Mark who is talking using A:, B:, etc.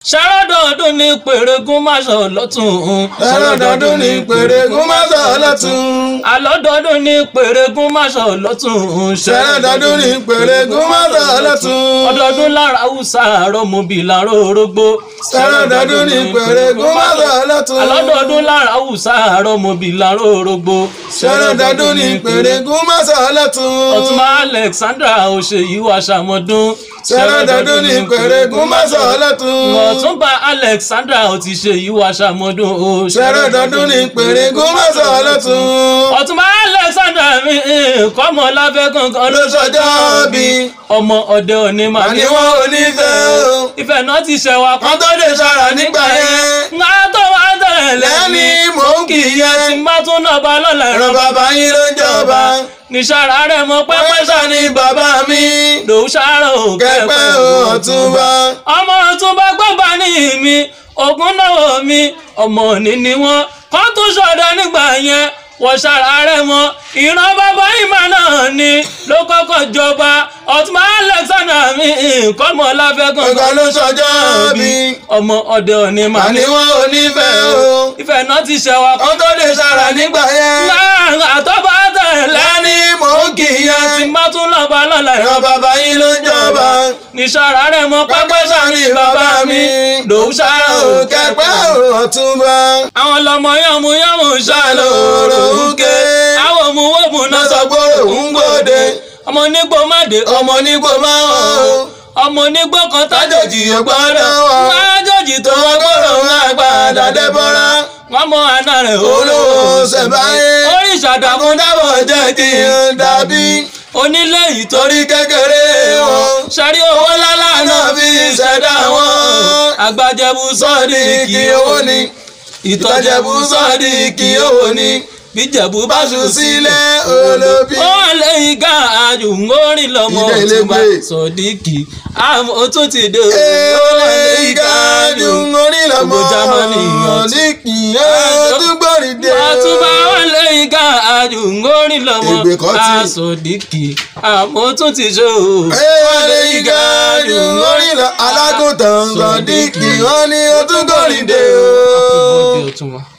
A: ṣàròdọ̀dún ní pèrègùn máṣọ lọ́tún.
B: ṣàròdọ̀dún ní pèrègùn máṣọ lọ́tún.
A: àlọ́dọ̀dún ní pèrègùn máṣọ lọ́tún.
B: ṣàròdọ̀dún ní pèrègùn máṣọ lọ́tún.
A: ọdọọdún lára haúsá àrọ́mọbì làró orógbó.
B: ṣàròdọ̀dún ní pèrègùn máṣọ lọ́tún.
A: àlọ́dọọdún lára haúsá àrọ́mọbì làró orógbó.
B: ṣàròdọ̀dún ní pèrègùn máṣọ lọ́tún.
A: ọ̀túnba alexandra òṣèyí wa ṣàmọ́dún.
B: ṣàròdọ̀dún ní pèrègùn máṣọ lọ́tún.
A: ọ̀túnba alexandra ò ti ṣe yìí wá ṣàmọ́dún o.
B: ṣàròdọ̀dún ní pèrègùn máṣọ lọ́tún.
A: ọ̀túnba alexandra mi kọ́mọ lábẹ́ kankan ló
B: ló ṣọjọ́ bí.
A: ọmọ ọdẹ òní mà
B: àní wọn ò ní fẹ́ o.
A: ìfẹ́ náà ti ṣẹ̀wá
B: wọ́n tó lè ṣara nígbà yẹn.
A: ńlá tó wá tẹ̀lé
B: lẹ́ni mò ń kì í
A: tí
B: yẹn.
A: n bá tún náà bá lọ́la
B: ẹ̀rọ
A: ẹ̀rọ
B: bàbá yín ló ń jọba.
A: níṣàrà rẹ̀ mọ pẹ́pẹ́
B: pẹ́pẹ́ sá ni bàbá mi.
A: lòún ṣàrò
B: kẹ́pẹ́ o ọ̀túnba.
A: ọmọ ọ̀túnba gbọ́gbà ní mi ògùn náà mi ọmọ òní ni wọ́n kọ́ tún ṣọ̀dọ̀ nígbà yẹn wọ́n ṣàrà rẹ̀ mọ́ ìran bàbá ìmọ̀ náà ni ló kọ́kọ́ jọba ọ̀túnba alexander mi kọ́mọ láfẹ́gàn
B: ọ̀gá ló ṣọjọ́ bí.
A: ọmọ ọdẹ òní mà
B: àní
A: ní
B: wọn ò ní fẹ́ o.
A: ìfẹ́ náà ti ṣẹ̀wá kọ́
B: wọ́n tó lè ṣara nígbà yẹn.
A: láàrín àtọ́bà tẹ̀lé
B: lẹ́ni mò ń kì í
A: tí
B: yẹn.
A: n bá tún lọ́ba lọ́la
B: ẹ̀rọ bàbá yín ló ń jọba.
A: níṣàrà rẹ̀ mọ́
B: pẹ́pẹ́
A: pẹ́pẹ́
B: sá ni bàbá mi.
A: lòún ṣàrò
B: o kẹ́pẹ́ o ọ̀túnba.
A: àwọn lọmọ yànmú yànmú ṣàlò
B: lòrò ń ké.
A: àwọn òmùwòmù náà
B: náà
A: sọ
B: sọ gbòòrò ń gbòde.
A: ọmọ onígbò má dé
B: ọmọ onígbò máa ń hàn o.
A: ọmọ onígbò kan
B: tájòjì ò gbọ́dọ̀ wá.
A: májòjì tó
B: tó wọ́n gbọ́dọ̀ ń àgbàdà dẹ́bọ́ra.
A: wọn mọ àná rẹ
B: olówó ṣẹ̀báyé.
A: oríṣà dàkún
B: àkúndàbọ̀ jẹ́ kí n dàbí.
A: onílé yìí tó
B: torí kékeré wọn.
A: ṣàrí owó lálá
B: náà
A: náà
B: fi ṣẹ̀dá wọn.
A: àgbàjẹbù sọọdì
B: sọ́ọ̀dì kí owó ni. ìtọ́jẹ̀bù sọ́ọ̀dì kí owó ni.
A: bíjẹbù bá
B: báṣu sílẹ̀ olóbi.
A: wọn lẹ́yìn ká àjù ńgórin lọmọ
B: Ìdá ilé
A: òtúnba
B: gbé.
A: sọdíkì àmọ́ ó tún ti dé
B: Èèwọ̀ ìgájú orí lọ́mọ
A: Gbogbo Jámánì yàn tí-
B: ní kì í ọdúngbòrì dé.
A: àtúbà wọn lẹ́yìn ká àjù ńgórin lọmọ
B: Ègbè kan ti-
A: àsọdíkì àmọ́ ó tún ti ṣe o.
B: Èèwọ̀ ìgájú orí lọ alágùntàn sọ̀díkì wọ́n ní ọdúngbòrì dé o.
A: Happy birthday, Ọ̀túnba.